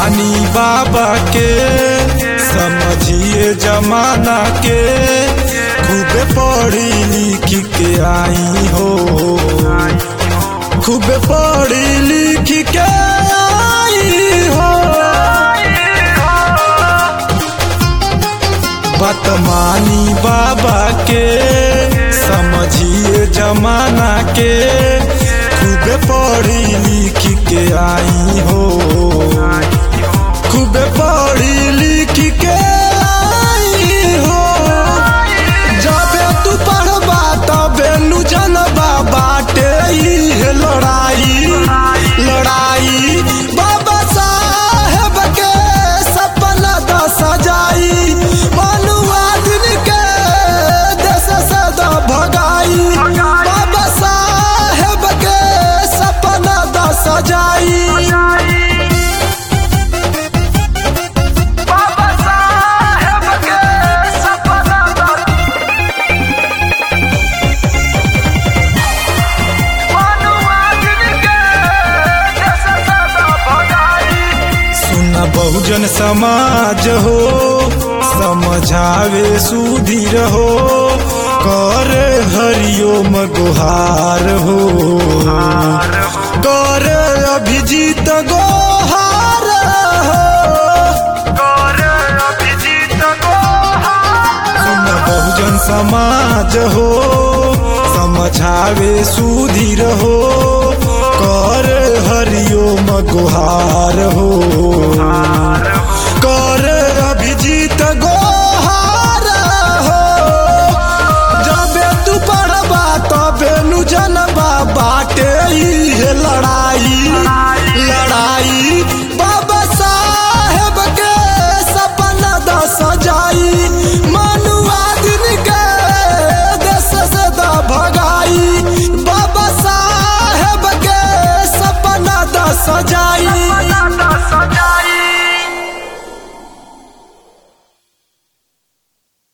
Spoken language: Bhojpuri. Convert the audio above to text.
मानी बाबा के समझिए जमाना के खूब पढ़ी लिख के आई हो खूब पढ़ी लिख के आई हो बतमानी बाबा के समझिए जमाना के खूब पढ़ी लिख के आई हो खूब पढ़ी लिख के आई हो जबे तू पढ़बा तबे नु जनबा बाटे ही लड़ाई लड़ाई बाबा साहेब के सपना द सजाई मनुआ दिन के देश से द भगाई बाबा साहेब के सपना द सजाई बाबा साहेब के सपना दा मनुआ दिन के देश से दा भगाई सुन बहुजन समाज हो समझावे सुधीर हो कर हरिओम गुहार हो कर अभिजीत गोहार हो करे अभिजीत को सुन बहुजन समाज हो समझावे सुधीर हो कर हरिओम गुहार हो